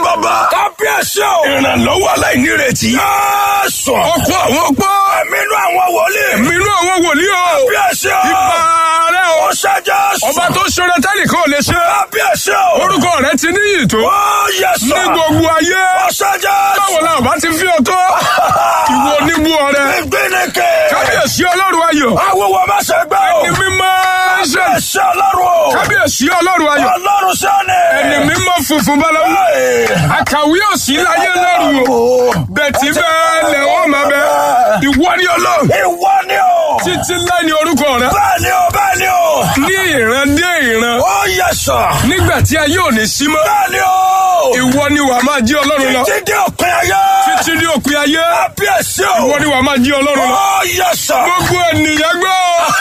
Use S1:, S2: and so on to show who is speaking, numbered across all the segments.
S1: ọba.
S2: kábíyèsí o.
S1: ìrànlọ́wọ́ aláìnírètí.
S2: Jésù.
S1: ọkọ àwọn ọgbọ́.
S2: Ẹ̀mínú àwọn wòlíì.
S1: mínú àwọn wòlíì o.
S2: Kábíyèsí o.
S1: ipa rẹ o.
S2: Ó ṣe Jésù.
S1: ọba tó ṣoore tẹ́nìkan ò lè ṣe.
S2: Kábíyèsí o.
S1: orúkọ rẹ ti níyì tó.
S2: Ó yẹ sọ.
S1: ní gbogbo ayé.
S2: Ó ṣe Jésù.
S1: báwo la ọba ti fi ọtọ. ìwọ oníbú ọrẹ.
S2: Ìgbínike.
S1: kábíyèsí ọlọ́run ayọ̀.
S2: Awúwo má ṣe gbẹ́ o.
S1: ẹni mímọ́ ṣe.
S2: Kábíyèsí Ọlọ́run o.
S1: kábíyèsí ọlọ́run ayọ̀.
S2: Ọlọ́run sẹ́ni.
S1: ẹni mímọ́ funfun bálawu. àkàwé òsì láyé lọ́rùn o. bẹ̀tì bẹ́ẹ̀ lẹ̀ wọ́n máa bẹ. ìwọ ni ọlọ́run.
S2: Ìwọ ni o.
S1: títí láì ní orúkọ rẹ.
S2: Bẹ́ẹ̀ ni o, bẹ́ẹ̀ ni o.
S1: ní ìran dé ìran.
S2: Ó yẹ sọ.
S1: nígbà tí ayé ò ní sí mọ́.
S2: Bẹ́ẹ̀ ni o.
S1: ìwọ ni wàá máa jí ọlọ́run lọ.
S2: Títí dé òpin ayé.
S1: títí ní òpin ayé.
S2: Kábíyèsí o.
S1: ìwọ ni wàá máa jí ọlọ́run lọ.
S2: Ó yẹ sọ.
S1: gbogbo ènìyàn gbọ́.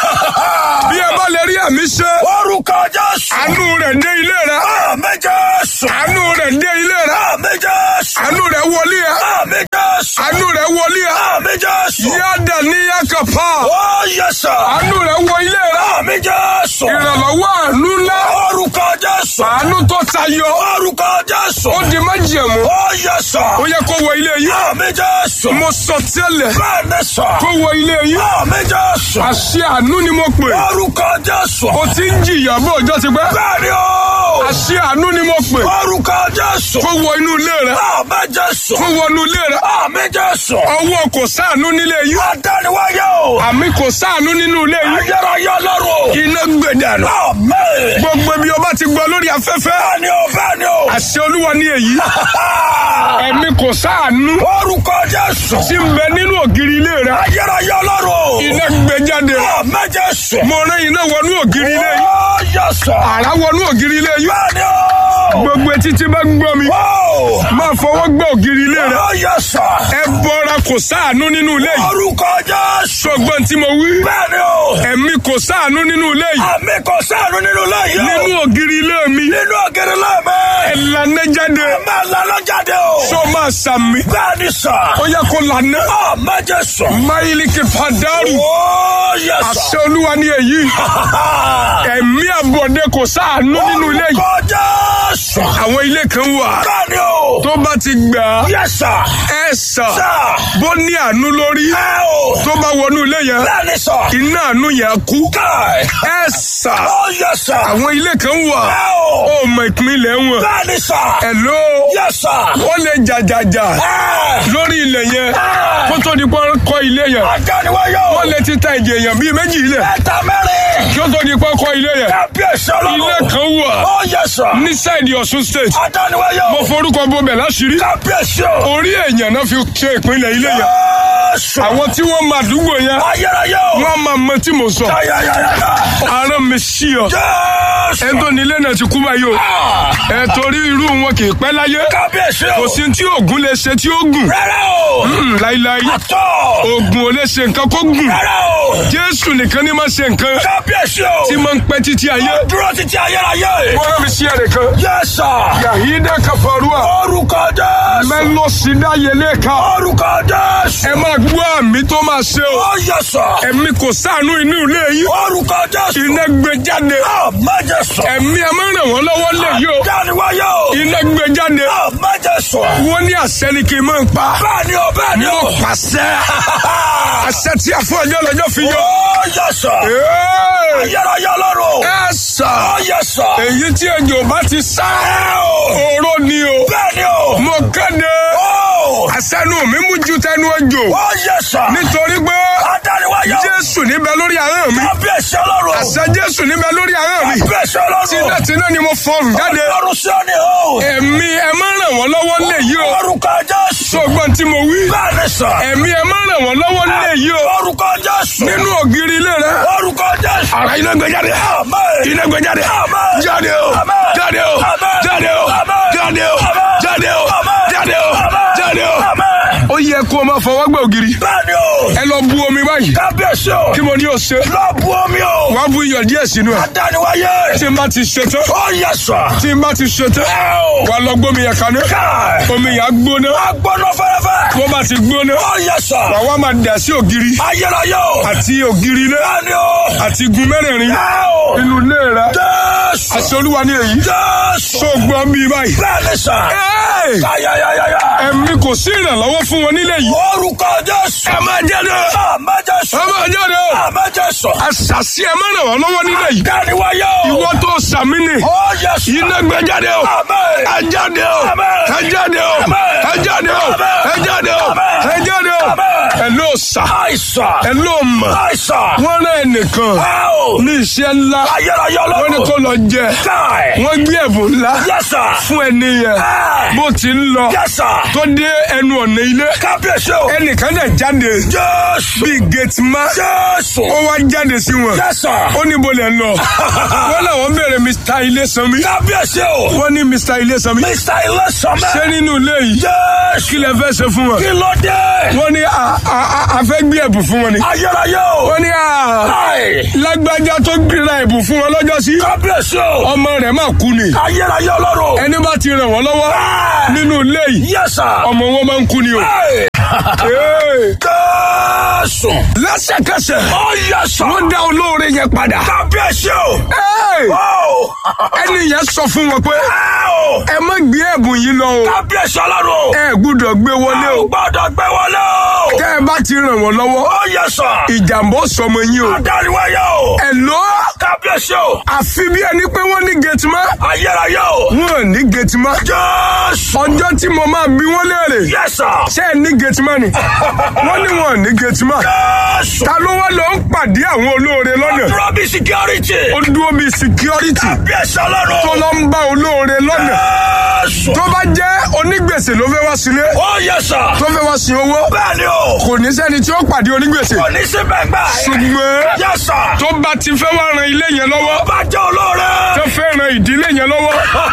S1: bí ẹ bá lè rí àmì ṣe.
S2: Orúkọ Jésù.
S1: àánú rẹ̀ dé ilé rẹ̀.
S2: Àmín Jésù.
S1: àánú rẹ̀ dé ilé rẹ̀.
S2: Àmín Jésù.
S1: àánú rẹ̀ wọlé ẹ.
S2: Àmín Jésù.
S1: àánú rẹ̀ wọlé ẹ.
S2: Àmín Jésù.
S1: yáda ní yakapa.
S2: Ó yẹ sọ.
S1: àánú rẹ̀ wọ ilé rẹ̀.
S2: Àmín Jésù.
S1: ìrànlọ́wọ́ àánú ńlá.
S2: Orúkọ Jésù.
S1: àánú tó tayọ.
S2: Orúkọ Jésù.
S1: ó di májẹ̀mú.
S2: Ó yẹ sọ.
S1: ó yẹ kó wọ ilé yìí.
S2: Àmín Jésù.
S1: mo sọ tẹ́lẹ̀
S2: Bẹ́ẹ̀ ni sọ.
S1: kó wọ ilé yìí.
S2: Àmín Jésù.
S1: àṣẹ àánú ni mo pè.
S2: Orúkọ Jésù.
S1: o ti ń jìyà bó ọjọ́ ti pẹ́.
S2: Bẹ́ẹ̀ ni o.
S1: àṣẹ àánú ni mo pè.
S2: Orúkọ Jésù.
S1: kó wọ inú ilé rẹ.
S2: Àmín Jésù.
S1: kó wọ inú ilé rẹ.
S2: Àmín Jésù.
S1: ọwọ́ kò sáànú nílé yìí.
S2: Adániwáyé o.
S1: àmì kò sáànú nínú ilé yìí.
S2: Ayérayé Ọlọ́run.
S1: iná gbẹdànù.
S2: Àmín.
S1: gbogbo ibi ọba ti gbọ́ lórí afẹ́fẹ́.
S2: Bẹ́ẹ̀ ni o, bẹ́ẹ̀ ni o.
S1: àṣẹ olúwa ní èyí. ẹ̀mí kò sáànú.
S2: Orúkọ Jésù.
S1: tí ń bẹ nínú ògiri ilé rẹ.
S2: Ayérayé Ọlọ́run.
S1: iná gbẹ jáde.
S2: Àmín Jésù.
S1: mo rán iná wọnú ògiri ilé yìí.
S2: Ó yẹ sọ.
S1: àrá wọnú ògiri ilé yìí.
S2: Bẹ́ẹ̀ ni o.
S1: gbogbo etí tí bá ń gbọ́ mi.
S2: Ó.
S1: máa fọwọ́ gbọ́ ògiri ilé rẹ.
S2: Ó yẹ sọ.
S1: ẹ bọra kò sáànú nínú ilé yìí.
S2: Orúkọ Jésù.
S1: ṣọgbọ́n tí mo wí.
S2: Bẹ́ẹ̀ ni o.
S1: ẹ̀mí kò sáànú nínú ilé yìí.
S2: Àmì kò sáànù nínú lẹ́yìn o.
S1: nínú ògiri ilé mi.
S2: Nínú ògiri lẹ́mẹ̀.
S1: ẹ lanẹ́ jáde.
S2: Ẹ máa lana jáde o.
S1: sọ máa sàmì.
S2: Bẹ́ẹ̀ ni sà.
S1: ó yẹ kó lanẹ́.
S2: Àmín Jésù.
S1: máyìlìkì pàdánù.
S2: Ó yẹ sà.
S1: àṣẹ olúwa ni èyí. ẹ̀mí àbọ̀dé kò sáànú nínú ilé yìí.
S2: Orúkọ Jésù.
S1: àwọn ilé kan wà.
S2: Bẹ́ẹ̀ ni o.
S1: tó bá ti gbà á.
S2: Yẹ sà.
S1: ẹ sà.
S2: Sà.
S1: bó ní àánú lórí.
S2: Ẹ o.
S1: tó bá wọnú ilé yẹn.
S2: Bẹ́ẹ̀ ni sà.
S1: iná àánú yẹn kú.
S2: Káì.
S1: ẹ sà.
S2: Ó yẹ sà.
S1: àwọn ilé kan wà.
S2: Ẹ o.
S1: ó mọ ìpínlẹ̀ wọn.
S2: Bẹ́ẹ̀ ni sà.
S1: Hello.
S2: Yẹ sà.
S1: wọ́n lè jàjàjà
S2: Ẹ.
S1: lórí ilẹ̀ yẹn
S2: Ẹ.
S1: kó tó di pọ́n kọ́ ilé yẹn.
S2: Adániwáyé o.
S1: wọ́n lè ti ta ìjì èèyàn bíi méjì ilẹ̀
S2: Ẹ̀ta mẹ́rin.
S1: kí ó tó di pọ́n kọ́ ilé yẹn.
S2: Kábíyèsí
S1: ilé
S2: Ọlọ́run.
S1: kan wà
S2: Ó yẹ sà.
S1: ní sáìdì Ọ̀ṣun state.
S2: Adániwáyé o.
S1: mo forúkọ bọbẹ̀ láṣìírí.
S2: Kábíyèsí o.
S1: orí èèyàn náà fi ṣe ìpínlẹ̀ ilé yẹn.
S2: Jésù.
S1: àwọn tí wọ́n máa dúgbò yẹn
S2: Ayérayé o.
S1: wọ́n máa mọ tí mo sọ.
S2: Ayayayaya.
S1: àárọ̀ mi sí ọ.
S2: Jésù.
S1: ẹ tó nílé náà ti kú báyìí o.
S2: Ah.
S1: ẹ torí irú wọn kì í pẹ́ láyé.
S2: Kábíyèsí o.
S1: kò sí tí oògùn lè ṣe tí ó gùn.
S2: Rárá o.
S1: Mm, láíláí
S2: Àtọ̀.
S1: oògùn ò lè ṣe nǹkan kó gùn.
S2: Rárá o.
S1: jésù nìkan ni máa ṣe nǹkan
S2: Kábíyèsí o.
S1: tí máa ń pẹ́ títí ayé.
S2: Dúró títí ayérayé.
S1: wọ́n rán mi sí ẹ̀rẹ̀ kan.
S2: Yẹ́sà.
S1: yàhídà kàfàrúà
S2: Orúkọ Jésù.
S1: mẹ́lọ́sídà yẹlé ká.
S2: Orúkọ Jésù.
S1: ẹ máa gbọ́ àmì tó máa ṣe o.
S2: Ó yẹ̀sà.
S1: ẹ̀mí kò sáànú inú ilé yìí.
S2: Orúkọ Jésù.
S1: iná gbé jáde.
S2: Àmẹ́jẹsọ.
S1: ẹ̀mí ẹ máa ràn wọ́n lọ́wọ́ lè yí o.
S2: Dániwáyé o.
S1: iná gbé jáde.
S2: Àmẹ́jẹsọ.
S1: wọ́n ní àṣẹ ni kì í máa ń pa.
S2: Bẹ́ẹ̀ni o, bẹ́ẹ̀ni o.
S1: mo pàṣẹ. àṣẹ tí a fún ọjọ́ lọ́jọ́ fi yọ.
S2: Ó yẹ̀sà.
S1: Ee,
S2: Ayérayé lọ́rùn.
S1: ẹ sà.
S2: Ó yẹ̀sà.
S1: èyí tí ejò bá ti sá. oró ni o.
S2: Bẹ́ẹ̀ni o.
S1: mo kéde.
S2: Ó.
S1: àṣẹnu mi mú ju tẹnu ejò.
S2: Ó yẹ̀sà.
S1: nítorí pé
S2: Adániwáyé o.
S1: jésù níbẹ̀ lórí ahọ́n mi.
S2: Kábíyèsí ọlọ́run.
S1: àṣẹ jésù níbẹ̀ lórí ahọ́n mi.
S2: Kábíyèsí ọlọ́run.
S1: tinútinú ni mo fọrùn jáde.
S2: Ọlọ́run sí ọ ni o.
S1: ẹ̀mí ẹ máa ràn wọ́n lọ́wọ́ lè yí o.
S2: Orúkọ Jésù.
S1: sọgbọ́n tí mo wí.
S2: Bẹ́ẹ̀ni sà.
S1: ẹ̀mí ẹ máa ràn wọ́n lọ́wọ́ lè yí o.
S2: Orúkọ Jésù.
S1: nínú ògiri ilé rẹ.
S2: Orúkọ Jésù.
S1: ara iná gbé jáde.
S2: Àmín.
S1: iná gbé jáde.
S2: Àmín.
S1: jáde o.
S2: Àmín.
S1: jáde o.
S2: Àmín.
S1: jáde o.
S2: Àmín.
S1: jáde o.
S2: Àmín.
S1: jáde o.
S2: Àmín.
S1: jáde o.
S2: Àmín.
S1: jáde o.
S2: Àmín.
S1: ó yẹ kó o máa fọwọ́ gbẹ ògiri.
S2: Bẹ́ẹ̀ni o.
S1: ẹ lọ bu omi báyìí.
S2: Kábíyèsí o.
S1: kí mo ní o ṣe.
S2: Lọ bu omi o.
S1: wàá bu iyọ̀ díẹ̀ sínú ẹ̀.
S2: Adániwáyé.
S1: tí n bá ti ṣe tán.
S2: Ó yẹ sà.
S1: tí n bá ti ṣe tán.
S2: Ẹ o.
S1: wàá lọ gbómi yẹn kaná.
S2: Káì.
S1: omi yẹn á gbóná.
S2: Agbọ́nà fẹ́rẹ́fẹ́.
S1: bó bá ti gbóná.
S2: Ó yẹ sà.
S1: wàá wá máa dà sí ògiri.
S2: Ayérayé o.
S1: àti ògiri ilé.
S2: Bẹ́ẹ̀ni o.
S1: àti igun mẹ́rẹ̀ẹ̀rin.
S2: Ẹ o.
S1: inú ilé rẹ.
S2: Jésù.
S1: àṣẹ olúwa ní èyí.
S2: Jésù.
S1: tó gbọ́ bí báyìí.
S2: Bẹ́ẹ̀ni sà.
S1: Ẹ́ẹ̀!
S2: Ayayayaya.
S1: ẹ̀mí kò sí ìrànlọ́wọ́ fún wọn nílé yìí.
S2: Orúkọ Jésù. Ẹ máa jáde. Ẹ máa Jésù.
S1: ẹ máa jáde o.
S2: Ẹ máa Jésù.
S1: àṣàṣì ẹ máa ràn wọ́n lọ́wọ́ nílé yìí.
S2: Dániwáyé o.
S1: ìwọ tó sàmì ni.
S2: Ó Jésù.
S1: iná gbé jáde o.
S2: Àmín.
S1: ẹ jáde o.
S2: Àmín.
S1: ẹ jáde o.
S2: Àmín.
S1: ẹ jáde o.
S2: Àmín.
S1: ẹ jáde o.
S2: Àmín.
S1: ẹ jáde o.
S2: Àmín.
S1: ẹ ló sà.
S2: Àìsàn.
S1: ẹ ló mọ̀.
S2: Àìsàn.
S1: wọ́n rán ẹnìkan
S2: Ẹ o.
S1: ní iṣẹ́ ńlá.
S2: Ayérayé
S1: wọ́n ní
S2: ọlọ́run.
S1: kó lọ jẹ.
S2: Káì.
S1: wọ́n gbé ẹ̀bùn ńlá
S2: Yes sir.
S1: fún ẹni yẹn.
S2: Ẹ.
S1: bó ti ń lọ
S2: Yes sir.
S1: tó dé ẹnu ọ̀nà ilé.
S2: Kábíyèsí o.
S1: ẹnìkan dẹ̀ jáde
S2: Jésù.
S1: bíi gateman.
S2: Jésù.
S1: ó wá jáde sí wọn.
S2: Yes sir.
S1: ó ní bó lẹ ń lọ. wọ́n làwọn bẹ̀rẹ̀ Mr. Ilésanmí.
S2: Kábíyèsí o.
S1: wọ́n ní Mr. Ilésanmí.
S2: Mr. Ilésànmẹ́.
S1: ṣé nínú ilé yìí
S2: Jésù.
S1: kí lẹ fẹ́ ṣe fún wọn.
S2: Kí ló dé?
S1: wọ́n ní a- a a- a fẹ́ gbé ẹ̀bùn fún wọn ni.
S2: Ayérayé o.
S1: wọ́n ní a
S2: Káì.
S1: lágbájá tó gbéra ẹ̀bùn fún wọn lọ́jọ́ sí.
S2: Kábíyèsí o.
S1: ọmọ rẹ̀ máa kú ni.
S2: Ayérayé ọlọ́run.
S1: ẹni bá ti ràn wọ́n lọ́wọ́
S2: Ẹ.
S1: nínú ilé yìí
S2: Yes sir.
S1: ọmọ wọn máa ń kú ni o.
S2: Ẹ.
S1: Ee.
S2: Jésù.
S1: lẹ́sẹ̀kẹsẹ̀
S2: Ó yẹ sọ.
S1: wọ́n dá olóore yẹn padà.
S2: Kábíyèsí o.
S1: Ee.
S2: Ó.
S1: ẹni yẹn sọ fún wọn pé
S2: Ẹ o.
S1: ẹ má gbé ẹ̀bùn yìí lọ o.
S2: Kábíyèsí ọlọ́run.
S1: ẹ gbúdọ̀ gbé wọlé
S2: Ẹ ò
S1: o.
S2: gbọ́dọ̀ gbé wọlé o.
S1: tẹ́ ẹ bá ti ràn wọ́n lọ́wọ́
S2: Ó yẹ sọ.
S1: ìjàmbá ó sọmọ yín o.
S2: Adáríwáyé o.
S1: ẹ lọ
S2: Kábíyèsí o.
S1: àfi bí ẹni pé wọ́n ní gẹ̀tìmá
S2: Ayérayé o.
S1: wọn ò ní gẹ̀tìmá.
S2: Jésù.
S1: ọjọ́ tí mo máa bí wọ́n léèrè
S2: Yes sir.
S1: ṣé ẹ ní gẹ̀tìmá ni wọ́n ní wọn ò ní gẹ̀tìmá.
S2: Jésù.
S1: ta ló wá lọ ń pàdé àwọn olóore lọ́nà
S2: Rọ́bì security.
S1: ó dúró bíi security
S2: Kábíyèsí ọlọ́run.
S1: tó lọ ń bá olóore lọ́nà
S2: Jésù.
S1: tó bá jẹ́ onígbèsè ló fẹ́ wá sílé
S2: Ó yẹ sọ.
S1: tó fẹ́ wá sin owó
S2: Bẹ́ẹ̀ni o.
S1: kò ní sẹ́ni tí ó pàdé onígbèsè
S2: Kò ní sí bẹ́gbà.
S1: ṣùgbọ́n
S2: Yẹ sọ.
S1: tó bá ti fẹ́ wá ran ilé yẹn lọ́wọ́
S2: Bá jẹ́ olóore.
S1: tó fẹ́ ran ìdílé yẹn lọ́wọ́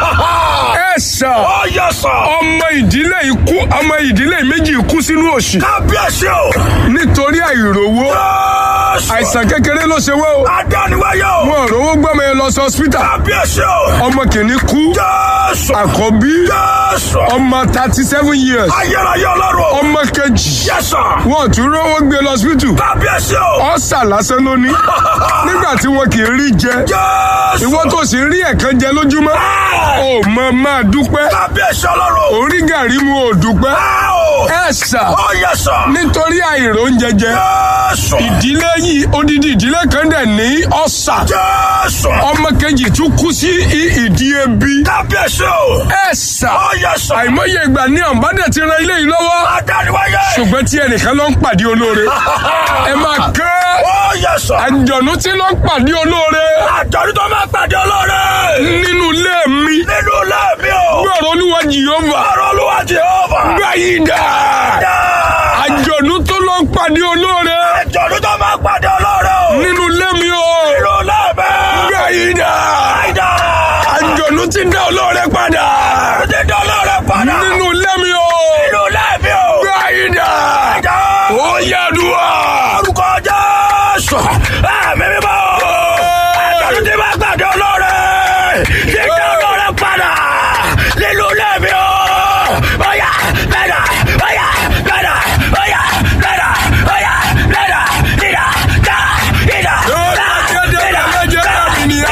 S1: ẹ sà
S2: Ó yẹ sọ.
S1: ọmọ ìdílé ikú ọmọ ìdílé méjì kú sínú òṣì
S2: Kábíyèsí o.
S1: nítorí àìrówó
S2: Jésù.
S1: àìsàn kékeré ló ṣe wọ́n o
S2: Adániwáyé o.
S1: wọn ò rówó gbọ́mọ yẹn lọ sí hospital
S2: Kábíyèsí o.
S1: ọmọ kìíní kú
S2: Jésù.
S1: àkọ́bí
S2: Jésù.
S1: ọmọ thirty seven years
S2: Ayérayé ọlọ́run.
S1: ọmọ kejì
S2: Yẹ sọ.
S1: wọn ò tún rówó gbé lọ hospital
S2: Kábíyèsí o.
S1: ọ̀sà lásán ló ní nígbà tí wọn kì í rí jẹ
S2: Jésù.
S1: ìwọ tó sì rí ẹ̀kan jẹ lójúmọ́ ò mọ máa dúpẹ́
S2: Kábíyèsí ọlọ́run.
S1: orí gàrí mu ò dúpẹ́
S2: Ẹ o.
S1: ẹ sà
S2: Ó yẹ sọ.
S1: nítorí àìrò oúnjẹ jẹ
S2: Jésù.
S1: ìdílé yìí odidi ìdílé kan dẹ̀ ní ọ̀sà
S2: Jésù.
S1: ọmọ kejì tún kú sí i- ìdí ebi
S2: Kábíyèsí o.
S1: ẹ sà
S2: Ó yẹ sọ.
S1: àìmọye ìgbà ní ọ̀nbádẹ̀ ti ran ilé yìí lọ́wọ́
S2: Adániwáyé.
S1: ṣùgbọ́n tí ẹnìkan ló ń pàdé olóore ẹ máa kẹ́
S2: Ó yẹ sọ.
S1: àjọ̀nú tí ló ń pàdé olóore
S2: Àjọ̀dún tó máa pàdé olóore.
S1: nínú ilé mi
S2: Nínú ilé mi o.
S1: gbọ́rọ̀ olúwa jìhóva
S2: Ọ̀rọ̀ Olúwa Jèhófà.
S1: gbáyìí dà
S2: Dáa.
S1: àjọ̀nú tó ló ń pàdé olóore
S2: Àjọ̀dún tó máa pàdé olóore o.
S1: nínú ilé mi o
S2: Nínú ilé mi.
S1: gbáyìí dà
S2: Àìdá.
S1: àjọ̀nú tí ń dá olóore padà
S2: Àjọ̀dún tó olóore padà.
S1: nínú ilé mi o
S2: Nínú ilé mi o.
S1: gbáyìí dà
S2: Àìdá.
S1: ó yàdùà
S2: Orúkọ Jésù. Ẹ̀mí mímọ́. Àjọ̀dún tí máa pàdé olóore. Tí ń dá olóore padà. Nínú ilé mi o. Bóyá bẹ́ẹ̀dà. Bóyá bẹ́ẹ̀dà. Bóyá bẹ́ẹ̀dà. Bóyá bẹ́ẹ̀dà. Dídà. Dá. Dídà. Dá. Dídà.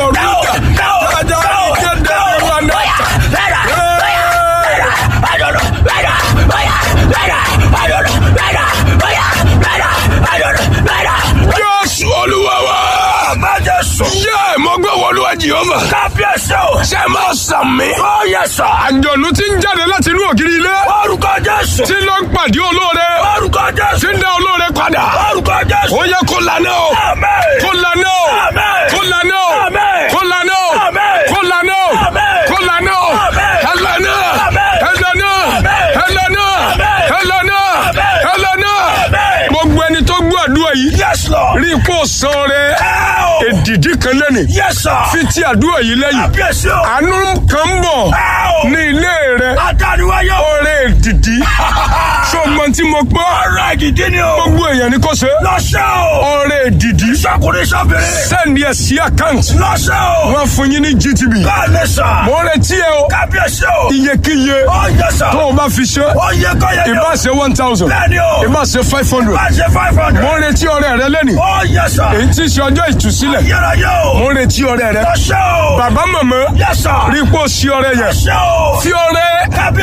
S1: Jésù olúwa wa yẹ mo gbé wọlúwa jìhóva
S2: Kábíyèsí o!
S1: ṣe máa sàmì
S2: Ó yẹ sà!
S1: àjọ̀nú tí ń jáde láti inú ògiri ilé
S2: Orúkọ Jésù!
S1: tí ló ń pàdé olóore
S2: Orúkọ
S1: tí
S2: Jésù!
S1: ń dá olóore padà
S2: Orúkọ Jésù!
S1: ó yẹ kó lànà o
S2: Àmín!
S1: kó lànà o
S2: Àmín!
S1: kó lànà o
S2: Àmín!
S1: kó lànà o
S2: Àmín!
S1: kó lànà o
S2: Àmín!
S1: kó lànà o
S2: Àmín!
S1: ẹ lànà
S2: Àmín!
S1: ẹ lànà
S2: Àmín!
S1: ẹ lànà
S2: Àmín!
S1: ẹ lànà
S2: Àmín!
S1: ẹ lànà
S2: Àmín!
S1: gbogbo ẹni tó gbọ́ àdúrà yìí
S2: Yes Lord!
S1: rí ipò san rẹ
S2: Ẹ o!
S1: èdìdí kan lẹ́nìí
S2: Yes sir!
S1: fi ti àdúrà yìí lẹ́yìn
S2: Kábíyèsí o!
S1: àánú kan ń bọ̀
S2: Ẹ o!
S1: ní ilé rẹ
S2: Adániwáyé o!
S1: ọrẹ èdìdí ṣọgbọn tí mo gbọ́
S2: Ọ̀rọ̀ ìdìdí ni o!
S1: gbogbo èèyàn ni kò ṣe
S2: Lọ́ṣẹ́ o!
S1: ọrẹ èdìdí
S2: Ṣọkùnrin ṣọ́bìnrin!
S1: sẹ́ni ẹ̀ sí àkáǹtì
S2: Lọ́ṣẹ́ o!
S1: wọ́n fún yín ní GTB
S2: Bẹ́ẹ̀ ni sà!
S1: mo ń retí ẹ o
S2: Kábíyèsí o!
S1: iyekíye
S2: Ó yẹ sà!
S1: tó o bá fi ṣe
S2: Ó yẹ kọ́yẹ ni o!
S1: ìbá ṣe one thousand
S2: Bẹ́ẹ̀ ni o!
S1: ìbá ṣe five hundred
S2: Bá ṣe five hundred!
S1: mo ń retí ọrẹ rẹ lẹ́nìí
S2: Ó yẹ sà!
S1: èyí tí í ṣe ọjọ́ ìtúsílẹ̀
S2: Yẹ́ra yẹ́ o!
S1: mo ń retí ọrẹ rẹ
S2: Lọ́ṣẹ́ o!
S1: bàbá màmá
S2: Yes sir!
S1: rí pò sí ọrẹ yẹn
S2: Lọ́ṣẹ́ o!
S1: fi ọrẹ
S2: Kábíyèsí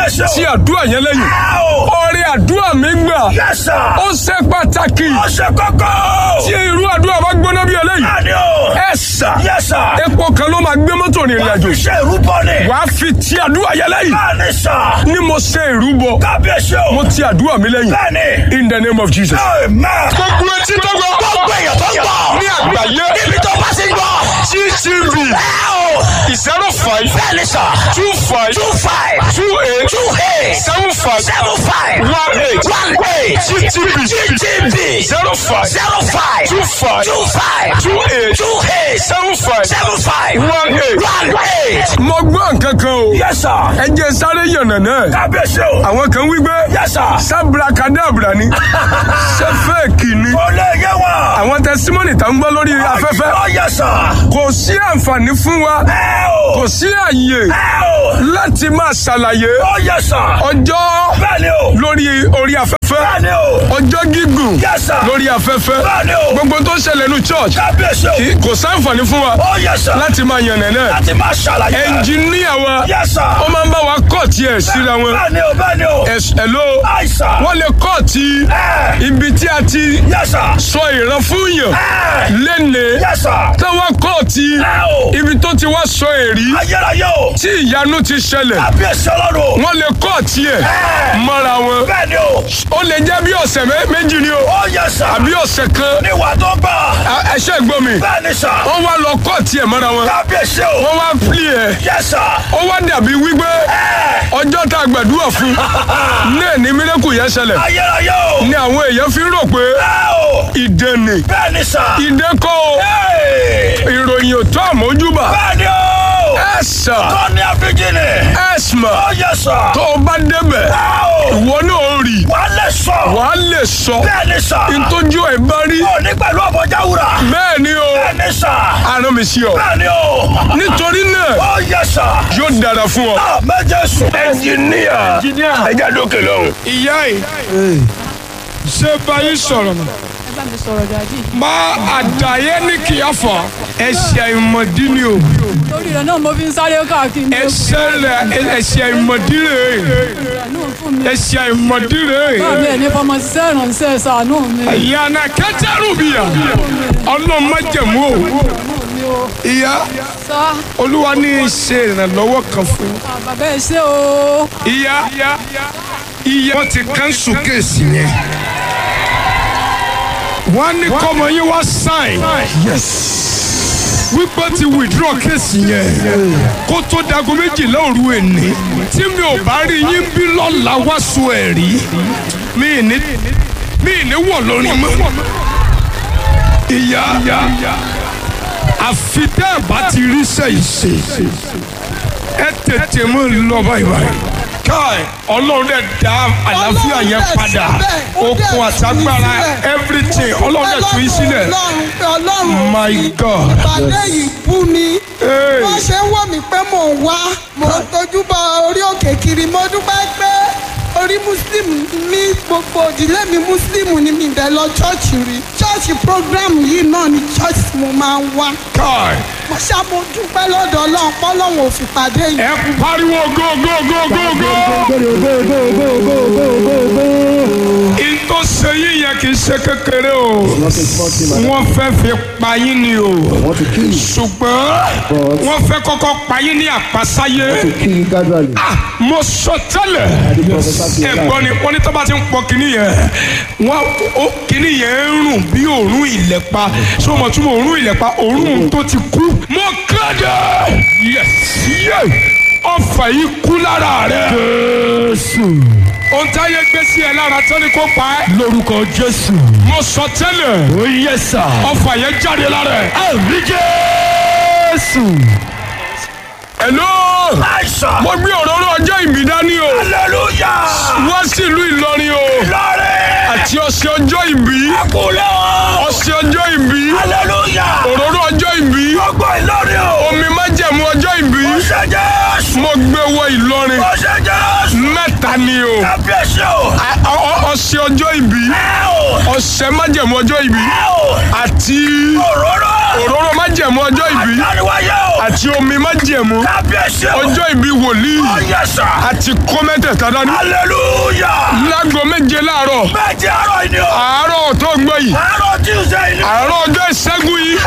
S2: Kábíyèsí o.
S1: tí àdúrà yẹn lẹ́yìn
S2: Ẹ o.
S1: orí àdúrà mi gbà
S2: Yes sir.
S1: ó ṣe pàtàkì
S2: Ó ṣe kókó.
S1: tí irú àdúrà bá gbóná bí eléyìí
S2: Bẹ́ẹ̀ni o.
S1: ẹ sà
S2: Yes sir.
S1: epo kan ló máa gbé mọ́tò ní ìrìn àjò
S2: Ṣé ìrúbọ ni?
S1: wàá fi ti àdúrà yẹn lẹ́yìn
S2: Bẹ́ẹ̀ni sir.
S1: ni mo ṣe ìrúbọ
S2: Kábíyèsí o.
S1: mo ti àdúrà mi lẹ́yìn
S2: Bẹ́ẹ̀ni.
S1: in the name of Jesus.
S2: Amen.
S1: gbogbo etí tó gbọ́
S2: Gbogbo èèyàn tó ń gbọ́.
S1: ní àgbáyé
S2: Níbi tó bá ti gbọ́.
S1: GTV
S2: Ẹ o.
S1: zero five
S2: Bẹ́ẹ̀ni sir.
S1: two five
S2: Two five.
S1: two eight
S2: Two eight.
S1: seven five
S2: Seven five.
S1: one eight
S2: One eight.
S1: GTV
S2: GTV.
S1: zero five
S2: Zero five.
S1: two five
S2: Two five.
S1: two eight
S2: Two eight.
S1: seven five
S2: Seven five.
S1: one eight.
S2: One eight.
S1: mo gbọ́ nǹkan kan o
S2: Yes sir.
S1: ẹ jẹ́ sáré yànnà náà
S2: Kábíyèsí o.
S1: àwọn kan wí pé
S2: Yes sir.
S1: sábrakadabra ni ṣé fẹ́ẹ̀kì ni
S2: Kò lè yé wa.
S1: àwọn tẹsímọ́nì tá ń gbọ́ lórí afẹ́fẹ́
S2: Ó yẹ sir.
S1: kò sí àǹfààní fún wa
S2: Ẹ o.
S1: kò sí àyè
S2: Ẹ o.
S1: láti máa ṣàlàyé
S2: Ó yẹ sir.
S1: ọjọ́
S2: Bẹ́ẹ̀ni o.
S1: lórí orí afẹ́fẹ́
S2: Bẹ́ẹ̀ni o.
S1: ọjọ́ gígùn
S2: Yes sir.
S1: lórí afẹ́fẹ́
S2: Bẹ́ẹ̀ni o.
S1: gbogbo tó ń ṣẹlẹ̀ ní church
S2: Kábíyèsí o.
S1: kì- kò sáǹfààní fún wa
S2: Ó yẹ sir.
S1: láti máa yànnà náà
S2: Láti máa ṣàlàyé.
S1: ẹnjìníà wa
S2: Yes sir.
S1: ó máa ń bá wa kọ́ọ̀tì ẹ̀ síra wọn
S2: Bẹ́ẹ̀ni o. Bẹ́ẹ̀ni o.
S1: ẹ̀ló
S2: Àìsàn.
S1: wọ́n lè kọ́ọ̀tì
S2: Ẹ.
S1: ibi tí a ti
S2: Yes sir.
S1: sọ ìran fún yàn
S2: Ẹ.
S1: lẹ́nìí
S2: Yes sir.
S1: táwọn kọ́ọ̀tì
S2: Ẹ o.
S1: ibi tó ti wá sọ èrí
S2: Ayérayé o.
S1: tí ìyanu ti ṣẹlẹ̀
S2: Kábíyèsí ọlọ́run.
S1: wọ́n lè kọ́ọ̀tì ẹ̀
S2: Ẹ.
S1: mọ́ra wọn
S2: Bẹ́ẹ̀ni o.
S1: ó lè jẹ́ bí ọ̀sẹ̀ mé- méjì ni o
S2: Ó yẹ sir.
S1: àbí ọ̀sẹ̀ kan
S2: Níwà tó gbà.
S1: A- ẹṣẹ́ gbọ́ mi
S2: Bẹ́ẹ̀ni sir.
S1: wọ́n wá lọ kọ́ọ̀tì ẹ̀ mọ́ra wọn
S2: Kábíyèsí o.
S1: wọ́n wá pílì ẹ̀
S2: Yes sir.
S1: ó wá dàbí wípé
S2: Ẹ.
S1: ọjọ́ tá a gbàdúrà fún náà ní mílíkù yẹn ṣẹlẹ̀
S2: Ayérayé o.
S1: ni àwọn èèyàn fi ń rò pé
S2: Ẹ o.
S1: ìdènì
S2: Bẹ́ẹ̀ni sir.
S1: ìdẹ́kọ̀
S2: Hey.
S1: ìròyìn ò tó àmójúbà
S2: Bẹ́ẹ̀ni o.
S1: ẹ̀sà
S2: Tọ́ni Abigini.
S1: ẹ̀sìmà
S2: Ó yẹ sir.
S1: tó o bá débẹ̀
S2: Ẹ o.
S1: ìwọ náà ó rí
S2: Wà á lè sọ.
S1: wàá lè sọ
S2: Bẹ́ẹ̀ni sir.
S1: ntójú ẹ̀ bá rí
S2: Ó ní pẹ̀lú ọ̀bọ̀já wúrà.
S1: bẹ́ẹ̀ ni o
S2: Bẹ́ẹ̀ni sir.
S1: arán mi sí ọ
S2: Bẹ́ẹ̀ni o.
S1: nítorí náà
S2: Ó yẹ sir.
S1: yóò dára fún ọ.
S2: Ah, méje sùn.
S1: ẹnjìníà ẹja dókè lọ́hùn. ìyá yìí ṣé báyìí sọ̀rọ̀ mọ́.
S3: ẹ bá mi sọ̀rọ̀ dájú.
S1: má àdáyé ní kìáfà ẹ̀ṣẹ̀ ìmọ̀dí ni o
S3: torí rẹ̀ náà mo fi ń sáré káàkiri.
S1: ẹ̀ṣẹ̀ rẹ̀ ẹ̀ṣẹ̀ ìmọ̀dí rẹ̀
S3: ìrànú fún mi.
S1: ẹ̀ṣẹ̀ ìmọ̀dí rẹ̀.
S3: báwo ẹ̀ ní fọmọ ṣiṣẹ́ ìrànṣẹ́ ṣàánú mi.
S1: ìyànà kẹtẹrù bìyà ọlọ́run má jẹ̀mú o.
S3: mi ò
S1: ìyá
S3: sá
S1: olúwa ní í ṣe ìrànlọ́wọ́ kan fún yín.
S3: bàbá ẹ ṣé o.
S1: ìyá ìyá wọ́n ti kánṣu kéèsì yẹn. wọ́n ní kọ́mọ yín wá sáìn. wípé ti withdraw kéèsì yẹn kó tó dago méjìlá òru èní tí mi ò bá rí yín bí lọ́la wá so ẹ̀rí mi ì ní mi ì ní wọ̀ lórí mọ́. ìyá àfi tẹ́ ẹ̀ bá ti rí sẹ́yìn ṣe ẹ tètè mú lọ báyìí báyìí. káì ọlọ́run dẹ̀ dá àlàáfíà yẹn padà okun àtagbára everything ọlọ́run dẹ̀ tún yín sílẹ̀.
S4: ọlọ́run
S1: my god.
S4: ìpàdé yìí bú mi
S1: Hey.
S4: wọ́n ṣe ń wò mí pé mò ń wá mò ń tójú bọ orí òkè kiri mo dúpẹ́ pé orí muslim mi gbogbo òdílé mi muslim ni mi bẹ̀ lọ chọ́ọ̀chì rí chọ́ọ̀chì program yìí náà ni chọ́ọ̀chì mo máa ń wá
S1: káì
S4: mo ṣá mo dúpẹ́ lọ́dọ̀ ọlọ́run pọ́lọ́run ò fi pàdé yìí.
S1: ẹ pariwo go go go go go. ìtò sẹ́yìn yẹn kì í ṣe kékeré o wọ́n fẹ́ fi pa yín ni o ṣùgbọ́n wọ́n fẹ́ kọ́kọ́ pa yín ní àpasáyé Ah, mo sọ tẹ́lẹ̀ ẹ̀gbọ́n ni wọ́n ní tó bá ti ń pọ kínní yẹn wọ́n ó kínní yẹn ń rùn bí òórùn ìlẹ̀pa ṣé o mọ̀ túmọ̀ òórùn ìlẹ̀pa òórùn tó ti kú. mo kéde yes yes ọfà yìí kú lára rẹ. jésù. ohun táyé gbé sí ẹ lára tó ní kó pa ẹ́. lórúkọ jésù. mo sọ tẹ́lẹ̀. ó yẹ sà. ọfà yẹn jáde lára ẹ. àmì jésù. hello.
S2: Àìsàn.
S1: mo gbé òróró ọjọ́ ìbí dání o
S2: Hallelujah.
S1: wá sí ìlú Ìlọrin o
S2: Lọ́rẹ̀.
S1: àti ọ̀sẹ̀ ọjọ́ ìbí
S2: Kúlẹ̀ o.
S1: ọ̀sẹ̀ ọjọ́ ìbí
S2: Hallelujah.
S1: òróró ọjọ́ ìbí
S2: Gbogbo Ìlọrin o.
S1: omi májẹ̀mú ọjọ́ ìbí
S2: Ó ṣe Jésù.
S1: mo gbé wọ Ìlọrin
S2: Ó ṣe Jésù.
S1: mẹ́ta ni o
S2: Kábíyèsí o.
S1: A- ọ- ọ- ọ̀sẹ̀ ọjọ́ ìbí
S2: Ẹ o.
S1: ọ̀sẹ̀ májẹ̀mú ọjọ́ ìbí
S2: Ẹ o.
S1: àti
S2: Òróró.
S1: òróró májẹ̀mú ọjọ́ ìbí
S2: Àdániwáyé o.
S1: àti omi májẹ̀mú
S2: Kábíyèsí o.
S1: ọjọ́ ìbí wòlíì
S2: Ó yẹ sà.
S1: àti kó mẹ́tẹ̀ẹ̀ta dání
S2: Hallelujah.
S1: láago méje láàárọ̀
S2: Méje àárọ̀ yìí ni o.
S1: àárọ̀ tó gbọ́ yìí
S2: Àárọ̀ Tuesday ni.
S1: àárọ̀ ọjọ́ ìṣẹ́gun yìí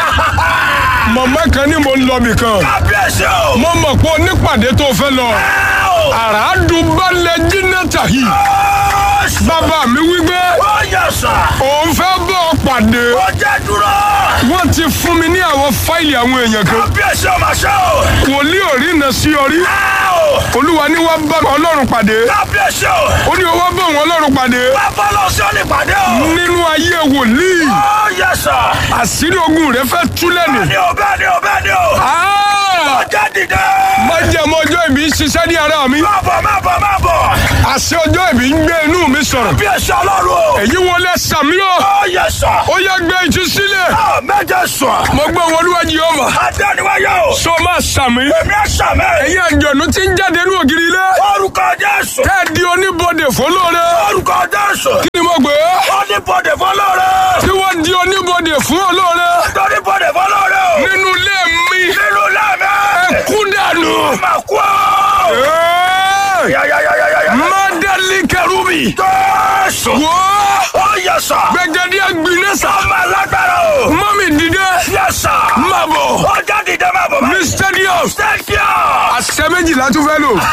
S1: mọ̀mọ́ kan ní mo ń lọ bìkan
S2: Kábíyèsí o.
S1: mo mọ̀ pé onípàdé tó fẹ́ lọ
S2: Ẹ o.
S1: àràádùbálẹ̀ jìnnàtà yìí
S2: Ó sà.
S1: bàbá mi wípé
S2: Ó yẹ sà.
S1: òun fẹ́ bọ́ ọ pàdé
S2: Ó jẹ́ dúró.
S1: wọ́n ti fún mi ní àwọn fáìlì àwọn èèyàn kan
S2: Kábíyèsí o máa ṣe o.
S1: wòlíì ò rí iná sí ọrí
S2: Ẹ o.
S1: olúwa ní wàá bá ọlọ́run pàdé
S2: Kábíyèsí o.
S1: ó ní wàá bá òun ọlọ́run pàdé
S2: Bàbá lọ sí ọ̀nì pàdé o.
S1: nínú ayé wòlíì
S2: Ó yẹ sà.
S1: àṣírí ogun rẹ fẹ́ tú lẹ́nu.
S2: Bẹ́ẹ̀ni o bẹ́ẹ̀ni o bẹ́ẹ̀ni o.
S1: Ah!
S2: Ó jẹ́ dìde.
S1: májẹ̀mú ọjọ́ ìbí ń ṣiṣẹ́ ní ara mi
S2: Má bọ̀ má bọ̀ má bọ̀.
S1: àṣẹ ọjọ́ ìbí ń gbé inú mi sọ̀rọ̀
S2: Kábíyèsí ọlọ́run o.
S1: èyí wọlé sàmí o
S2: Ó yẹ sà.
S1: ó yá gbé ìtú sílẹ̀
S2: Á méje sùn.
S1: mo gbọ́ wọn olúwa Jèhófà
S2: Àdániwáyé o.
S1: so máa sàmí
S2: Èmi ẹ̀ sàmẹ́.
S1: ẹ̀yin àjọ̀nú tí ń jáde ní ògiri ilé
S2: Orúkọ Jésù.
S1: tẹ́ ẹ di oníbodè fọlọ́rẹ́
S2: Orúkọ Jésù.
S1: kí ni mo gbé
S2: Ó ní bọ̀dẹ̀ fọlọ́rẹ́.
S1: tí wọ́n di oníbodè fún olóore
S2: Torí bọ̀dẹ̀ fọlọ́rẹ́ o.
S1: nínú ilé mi
S2: Nínú lámẹ́.
S1: ẹ kú dànù.
S2: Má kú o.
S1: Ẹ́ẹ̀!
S2: Yáyáyáyáyá.
S1: mádàlí kẹrùbì
S2: Jésù.
S1: wò ó
S2: Ó yẹ sà.
S1: gbẹgẹdí àgbìnẹ́sà
S2: Ọmọ alágbára o.
S1: mọ́mì dìde
S2: Yẹ sà.
S1: má bọ̀
S2: Ó jẹ́ dìde má bọ̀.
S1: ní stadium
S2: Thank you.
S1: àṣẹ méjìlá tún fẹ́ lò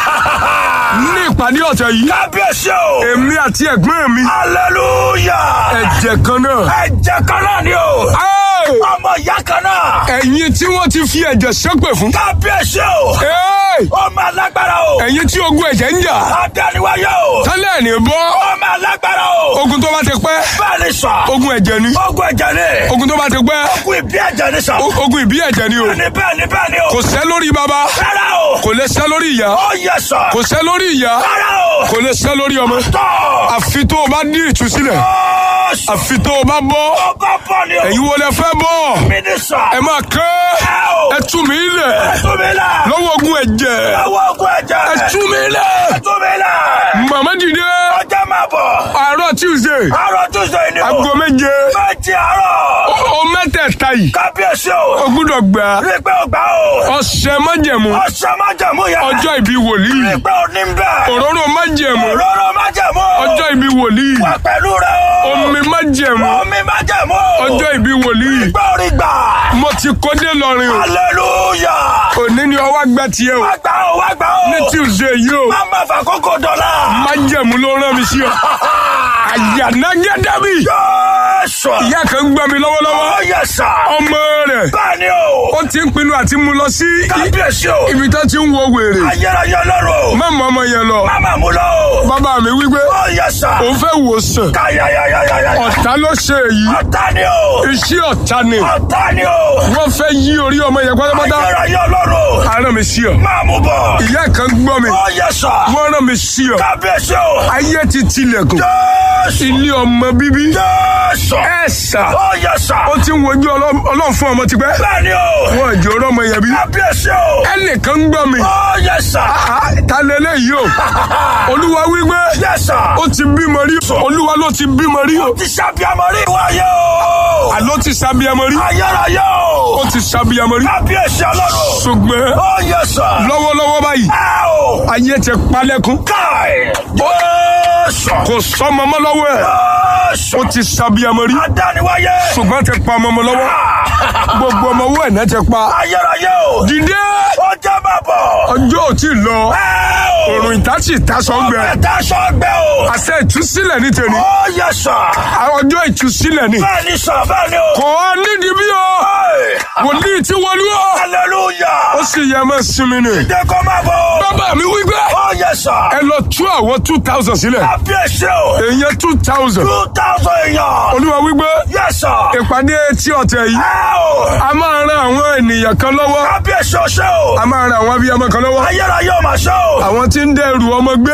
S1: ní ìpàdé ọ̀tẹ̀ yìí
S2: Kábíyèsí o.
S1: èmi àti ẹ̀gbọ́n mi
S2: Hallelujah.
S1: ẹ̀jẹ̀ kan náà.
S2: Ẹ̀jẹ̀ kan náà ni o.
S1: Ẹ́ẹ̀!
S2: Ọmọ ìyá kan náà.
S1: ẹ̀yin tí wọ́n ti fi ẹ̀jẹ̀ ṣépè fún.
S2: Kábíyèsí o.
S1: Ẹ́ẹ̀!
S2: Ọmọ alágbára o.
S1: ẹ̀yin tí ogun ẹ̀jẹ̀ ń jà.
S2: Adániwáyé o.
S1: tálẹ̀ ní bọ́.
S2: Ọmọ alágbára o.
S1: ogun tó bá ti pẹ́.
S2: Bẹ́ẹ̀ni sà.
S1: ogun ẹ̀jẹ̀ ni.
S2: Ogun ẹ̀jẹ̀ ni.
S1: ogun tó bá ti pẹ́.
S2: Ogun ìbí ẹ̀jẹ̀ ni sà.
S1: o- ogun ìbí ẹ̀jẹ̀ ni o.
S2: Bẹ́ẹ̀ni bẹ́ẹ̀ni bẹ́ẹ̀ni o.
S1: kò sẹ́ lórí baba.
S2: Rárá o.
S1: kò lè sẹ́ lórí ìyá.
S2: Ó yẹ sà.
S1: kò sẹ́ lórí ìyá.
S2: Rárá o.
S1: kò lè sẹ́ lórí ọmọ.
S2: Tọ́.
S1: àfi tó o bá ní ìtúsílẹ̀.
S2: Jésù.
S1: àfi tó o bá bọ́.
S2: Ọkọ̀ bọ̀ ni o.
S1: ẹ̀yin wo lẹ fẹ́ bọ́.
S2: Mi ni sà.
S1: ẹ máa kẹ́.
S2: Ẹ o.
S1: ẹ tú mi lẹ̀.
S2: Tú mi lẹ̀.
S1: lọ́wọ́ ogun ẹ̀jẹ̀.
S2: Àwọn ogun ẹ̀jẹ̀.
S1: ẹ tú mi lẹ̀.
S2: Tú mi lẹ̀.
S1: màmá dìde.
S2: Ọjọ́ máa bọ̀.
S1: àárọ̀ tuesday.
S2: Àárọ̀ Tuesday ni o.
S1: aago méje.
S2: Méjì àárọ̀.
S1: o mẹ́tẹ̀ẹ̀ta yìí.
S2: Kábíyèsí o.
S1: o gbúdọ̀ gbà.
S2: Rí i pé o gbà o.
S1: ọ̀sẹ̀ májẹ̀mú.
S2: Ọ̀sẹ̀ máa jẹ̀mú yẹn.
S1: ọjọ́ ìbí
S2: Rí
S1: wòlíì.
S2: i pé o ní bẹ́ẹ̀.
S1: òróró májẹ̀mú.
S2: Òróró máa jẹ̀mú.
S1: ọjọ́ ìbí wòlíì.
S2: Wà pẹ̀lú rẹ o.
S1: omi májẹ̀mú.
S2: Omi máa jẹ̀mú.
S1: ọjọ́ ìbí wòlíì.
S2: Gbọ́ orí gbà.
S1: mo ti kọ́dé lọ́rin o.
S2: Hallelujah.
S1: òní ni ọwọ́ gbà tiẹ̀ o.
S2: Wá gbà o, wá gbà o.
S1: ní tuesday yìí o.
S2: Má má fà kókó dọ̀la.
S1: májẹ̀mú ló rán mi sí ọ. àyànnágẹ́dẹ́bì.
S2: Jésù.
S1: ìyá kan gbà mí lọ́wọ́lọ́wọ́.
S2: Ó yẹ sà.
S1: ọmọ rẹ̀.
S2: Bẹ́ẹ̀ ni o.
S1: ó ti ń pinnu àti mú lọ sí
S2: Kábíyèsí o.
S1: ibi tó ti ń wo wèrè.
S2: Ayérayé lọ́rùn.
S1: má mọ ọmọ yẹn lọ.
S2: Má má mú lọ o.
S1: bàbá mi wípé
S2: Ó yẹ sà.
S1: òun fẹ́ wò sàn.
S2: Káyáyáyáyá.
S1: ọ̀tá ló ṣe èyí.
S2: Ọ̀tá ni o.
S1: iṣẹ́ ọ̀tá ni.
S2: Ọ̀tá ni o.
S1: wọ́n fẹ́ yí orí ọmọ yẹn pátápátá.
S2: Ayérayé lọ́rùn.
S1: aràn mi sí ọ.
S2: Máa mú bọ̀.
S1: ìyá kan gbọ́ mi.
S2: Ó yẹ sà.
S1: wọ́n rán mi sí ọ.
S2: Kábíyèsí o.
S1: ayé ti tilẹ̀kùn.
S2: Jésù.
S1: ilé ọmọ bíbí.
S2: Jésù.
S1: ẹ sà.
S2: Ó yẹ sà.
S1: ó ti ń wojú ọlọ́- ọlọ́run fún ọmọ tipẹ́.
S2: Bẹ́ẹ̀ ni o.
S1: wọ́n jò rọ́mọ yẹn bí.
S2: Kábíyèsí o.
S1: ẹnìkan gbọ́ mi.
S2: Ó yẹ sà.
S1: Ah, ta lélẹ́yìí o. olúwa wípé
S2: Yẹ sà.
S1: ó ti bímọ rí. olúwa ló ti bímọ rí o.
S2: Ti ṣàbíamọ rí wáyé o.
S1: àló ti sábíamọ rí.
S2: Ayérayé o.
S1: ó ti sábíamọ rí.
S2: Kábíyèsí ọlọ́run.
S1: ṣùgbọ́n
S2: Ó yẹ sà.
S1: lọ́wọ́lọ́wọ́ báyìí
S2: Ẹ o.
S1: ayé ti palẹ̀kùn.
S2: Káì. Jésù.
S1: kò sọmọ mọ́ lọ́wọ́ ẹ̀.
S2: Jésù.
S1: ó ti sábíamọ rí.
S2: Adániwáyé.
S1: ṣùgbọ́n ti pa ọmọ ọmọ lọ́wọ́. gbogbo ọmọ owó ẹ̀ náà ti pa.
S2: Ayérayé o.
S1: dìde
S2: Ó jẹ́ bàbọ̀.
S1: ọjọ́ ò tí ì lọ.
S2: Ẹ o.
S1: òrùn ìtàsí ìtasọ̀ ń gbẹ.
S2: Ẹ̀dá sọ́gbẹ́ o.
S1: àṣẹ ìtúsílẹ̀ ní tèmi.
S2: Ó yẹ sà.
S1: ọjọ́ ìtúsílẹ̀ ni.
S2: Bẹ́ẹ̀ ni sà bẹ́ẹ̀ ni o.
S1: kò á nídìí bí o.
S2: Ẹ̀.
S1: wòlíì tí wọlé o.
S2: Hallelujah.
S1: ó sì yẹ mọ́ sinmi ni.
S2: Dẹ́kọ̀ máa bọ̀.
S1: bàbá mi wí pé
S2: Ó yẹ sà.
S1: ẹ lọ tú àwọn two thousand sílẹ̀.
S2: Kábíyèsí o.
S1: èèyàn two thousand.
S2: Two thousand èèyàn.
S1: olúwa wí pé
S2: Yẹ sà.
S1: ìpàdé tí ọ̀tẹ̀ yìí.
S2: Ẹ o.
S1: a máa ran àwọn ènìyàn kan lọ́wọ́.
S2: Kábíyèsí o ṣe o.
S1: a máa ran àwọn abiyamọ kan lọ́wọ́.
S2: Ayérayé o máa ṣe o.
S1: àwọn tí ń dẹrù ọmọ gbé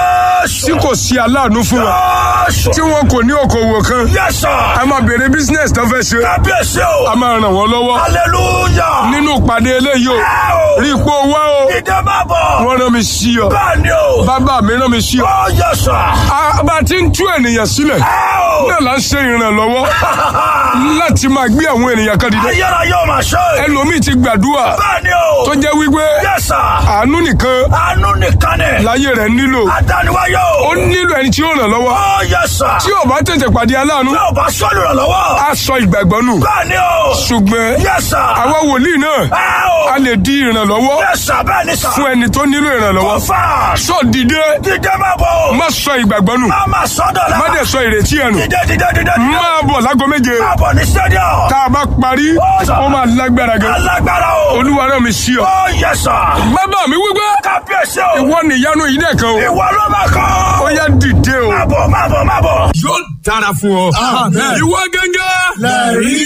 S1: tí
S2: Jésù.
S1: kò sí aláàánú fún wọn.
S2: Jésù.
S1: tí wọn kò ní okòwò kan.
S2: Yẹ sà.
S1: a máa bèrè business tó fẹ́ ṣe.
S2: Kábíyèsí o.
S1: a máa ràn wọ́n lọ́wọ́.
S2: Hallelujah.
S1: nínú ìpàdé eléyìí o.
S2: Ẹ o.
S1: rí ipò wá o.
S2: Ìdè máa bọ̀.
S1: wọ́n rán mi sí ọ.
S2: Bẹ́ẹ̀ ni o.
S1: bàbá mi rán mi sí ọ.
S2: Ó yẹ sà.
S1: a bá ti ń tú ènìyàn sílẹ̀.
S2: Ẹ o.
S1: náà là ń ṣe ìrànlọ́wọ́ láti máa gbé àwọn ènìyàn kan dìde
S2: ayára yóò máa ṣe.
S1: ẹlòmíì ti gbàdúrà
S2: bẹ́ẹ̀ ni o.
S1: tó jẹ́ wípé
S2: yẹ́sà.
S1: àánú nìkan
S2: àánú nìkan ni.
S1: láyé rẹ̀ nílò
S2: àdániwáyé
S1: ó
S2: o.
S1: nílò ẹni tí ó ràn lọ́wọ́
S2: ó yẹ́sà.
S1: tí ò bá tètè pàdé aláàánú
S2: tí o bá sọ́ọ̀lù rẹ̀ lọ́wọ́.
S1: á sọ ìgbàgbọ́ nù
S2: bẹ́ẹ̀ ni o.
S1: ṣùgbọ́n
S2: yẹ́sà.
S1: àwa wòlíì náà
S2: ẹ o.
S1: a lè di ìrànlọ́wọ́
S2: yẹ́sà bẹ́ẹ̀ ni sà.
S1: fún ẹni tó nílò ìrànlọ́wọ́
S2: kọfà.
S1: sọ dìde
S2: dídé má bọ̀ o.
S1: má sọ ìgbàgbọ́ nù
S2: má má sọ́dọ̀ la.
S1: má dẹ̀ sọ ìrètí ẹ̀ nù
S2: dídé dídé dídé.
S1: máa bọ̀ lágo méje
S2: má bọ̀ ní stadium.
S1: tá a bá parí ó máa lágbára gan
S2: alágbára o.
S1: olúwa náà mi sí ọ.
S2: ó yẹ́sà.
S1: bàbá mi wípé
S2: kábíyèsí o.
S1: ìwọ nìyanu yìí dẹ̀ kan o
S2: ìwọ ló máa kọ́.
S1: ó yá dìde o.
S2: má bọ̀ má bọ̀ má bọ̀.
S1: yóò dára fún ọ. ìwọ gángan.